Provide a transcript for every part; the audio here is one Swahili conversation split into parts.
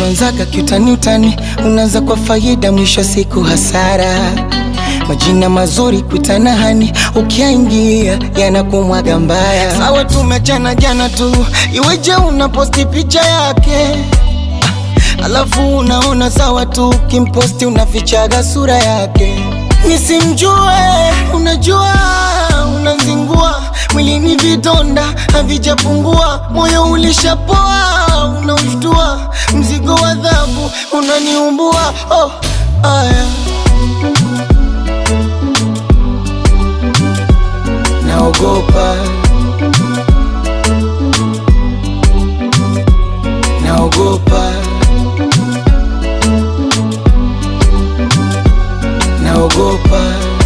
tuanzaga kiutani utani, unaanza kwa faida, mwisho siku hasara. Majina mazuri kuitana hani, ukiaingia yanakumwaga mbaya. Sawa tumechana jana tu, iweje unaposti picha yake alafu unaona sawa tu, kimposti unafichaga sura yake. Nisimjue, unajua unazingua mwilini, vidonda havijapungua, moyo ulishapoa, unaushtua, mzigo wa adhabu unaniumbua. Oh, aya naogopa, naogopa, naogopa,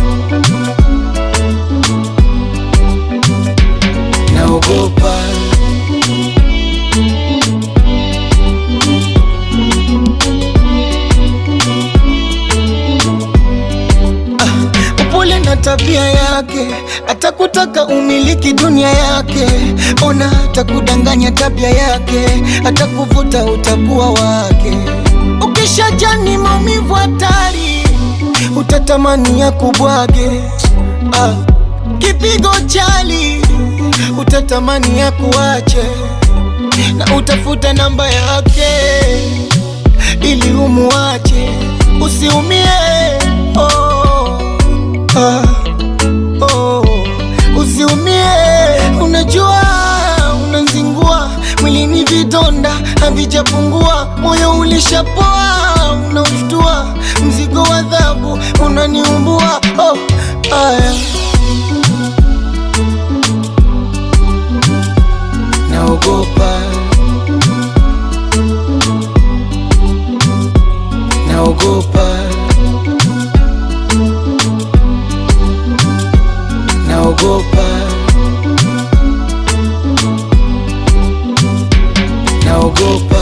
naogopa. upole na tabia yake, atakutaka umiliki dunia yake. Ona atakudanganya tabia yake, atakuvuta utakuwa wake. Ukishajani maumivu hatari, utatamani ya kubwage. Ah, kipigo chali, utatamani ya kuache, na utafuta namba yake ili umuache, usiumie. Oh, ah, oh, usiumie. Unajua unazingua mwilini, vidonda havijapungua, moyo ulishapoa, unaushtua, mzigo wa adhabu unaniumbua. Oh, aya naogopa, naogopa, naogopa, naogopa.